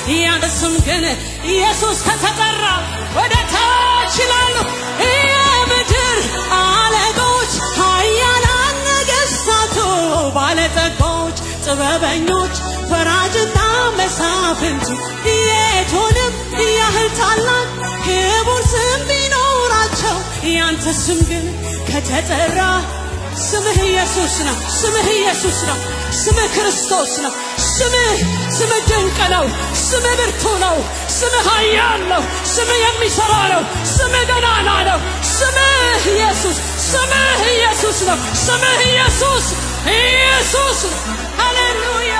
ያንተ ስም ግን ኢየሱስ ከተጠራ ወደ ታች ይላሉ የምድር አለቆች ኃያላን ነገሥታቱ ባለጠጎች ጥበበኞች ፈራጅና መሳፍንቱ የቱንም ያህል ታላቅ ክቡር ስም ቢኖራቸው ያንተ ስም ግን ከተጠራ ስምህ ኢየሱስ ነው። ስምህ ኢየሱስ ነው። ስምህ ክርስቶስ ነው። ስምህ ስምህ ድንቅ ነው። ስምህ ብርቱ ነው። ስምህ ኃያል ነው። ስምህ የሚሠራ ነው። ስምህ ገናና ነው። ስምህ ኢየሱስ ስምህ ኢየሱስ ነው። ስምህ ኢየሱስ ኢየሱስ ነው። ሃሌሉያ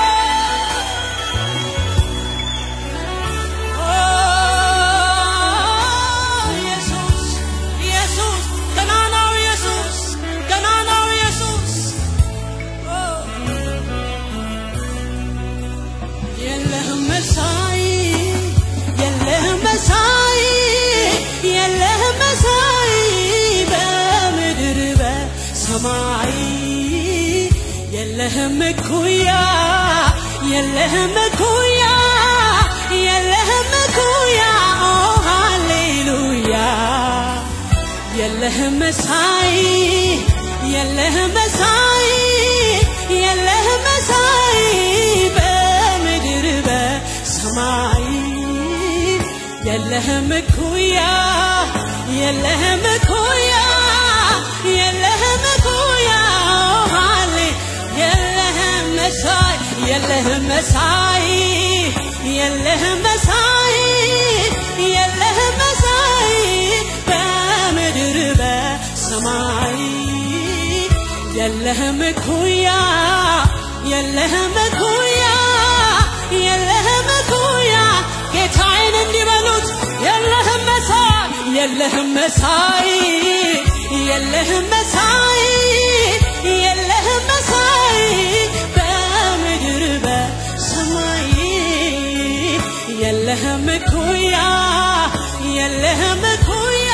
ኢየሱስ ኢየሱስ ገናናው ኢየሱስ ገናናው ኢየሱስ የለህም መሳይ የለህም መሳይ የለህም መሳይ በምድር በሰማይ የለህም እኩያ የለህም እኩያ የለህም እኩያ ኦ ሃሌሉያ የለህም መሳይ የለህም መሳይ የለህም መሳይ በምድር በሰማይ የለህም እኩያ የለህም እኩያ የለህም እኩያ ሃሌ የለህም መሳይ የለህም መሳይ የለህም መሳይ የለህም መሳይ በምድር በሰማይ የለህም እኩያ የለህም እኩያ የለህም እኩያ ጌታዬን እንዲበሉት የለህም መሳይ የለህም መሳይ የለህም መሳይ የለህም መሳይ በምድር በሰማይ የለህም እኩያ የለህም እኩያ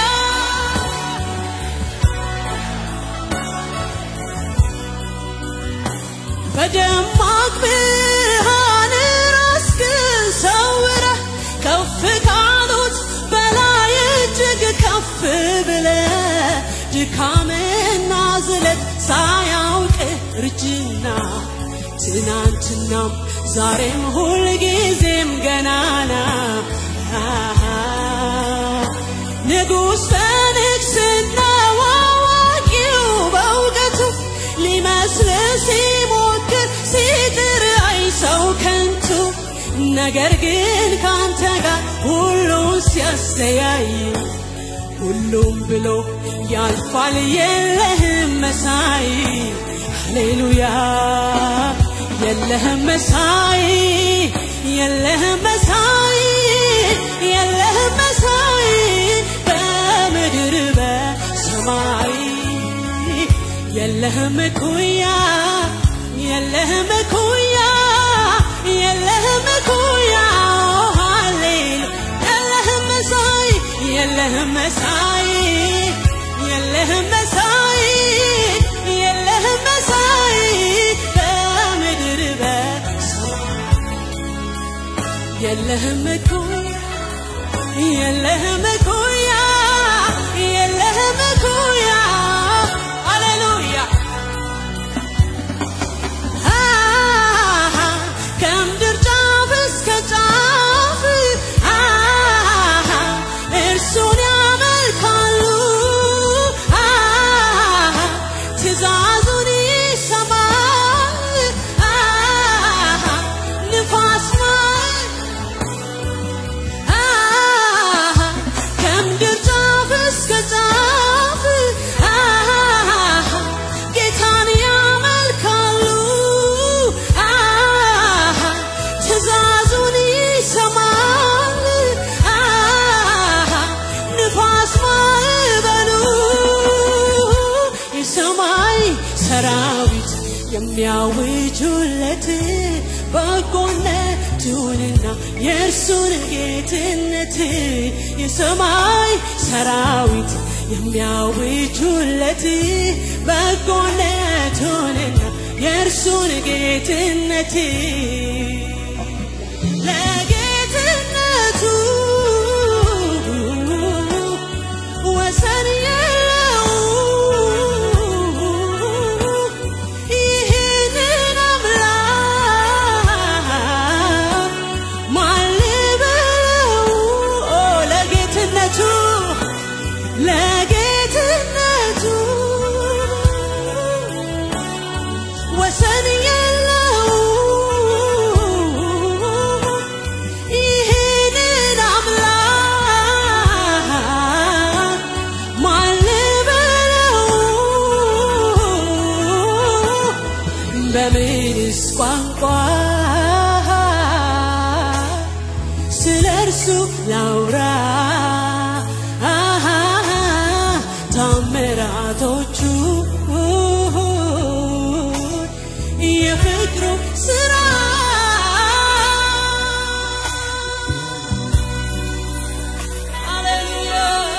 በደማቅ ብርሃን ራስህን ሰውረህ ከፍ ካሉት በላይ እጅግ ከፍ ብለህ ድካምና ዝለት ሳያውቅ እርጅና ትናንትናም ዛሬም ሁልጊዜም ገናና ንጉሥ በንግሥናው አዋቂው በእውቀቱ ሊመስል ሲሞክር ሲጥር አይ ሰው ከንቱ ነገር ግን ካንተ ጋር ሁሉን ሲያስተያይ ሁሉም ብሎ ያልፋል የለህም መሳይ ሃሌሉያ የለህም መሳይ የለህም መሳይ የለህም መሳይ በምድር በሰማይ የለህም እኩያ የለህም እኩያ የለህም እኩያ ሃሌሉ የለህም መሳይ የለህም መሳይ የለህም መሳይ የለህም መሳይ በምድር በሰማይ የለህም እኩያ የለህም እኩያ የለህም እኩያ ሃሌሉያ አሃ ከምድር ጫፍ እስከ ጫፍ አሃ እርሱን ያመልካሉ አሃ ትእዛዙን ይሰማል አሃ ንፋስ አሃ ከምድር ጫፍ እስከ ጫፍ አሃ ጌታን ያመልካሉ አሃ ትእዛዙን ይሰማል አሃ ንፋስ ማዕበሉ የሰማይ ሰራዊት የሚያውጁለት በጎነቱንና የእርሱን ጌትነት የሰማይ ሰራዊት የሚያውጁለት በጎነቱንና የእርሱን ጌትነት ለጌትነቱ ላውራ አሃ ታምራቶቹ የፍቅሩ ስራ ሃሌሉያ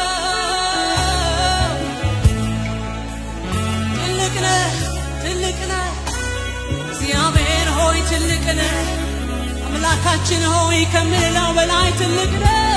ትልቅ ነህ ትልቅ ነህ እግዚአብሔር ሆይ ትልቅ ነህ አምላካችን ሆይ ከምንለው በላይ ትልቅ ነህ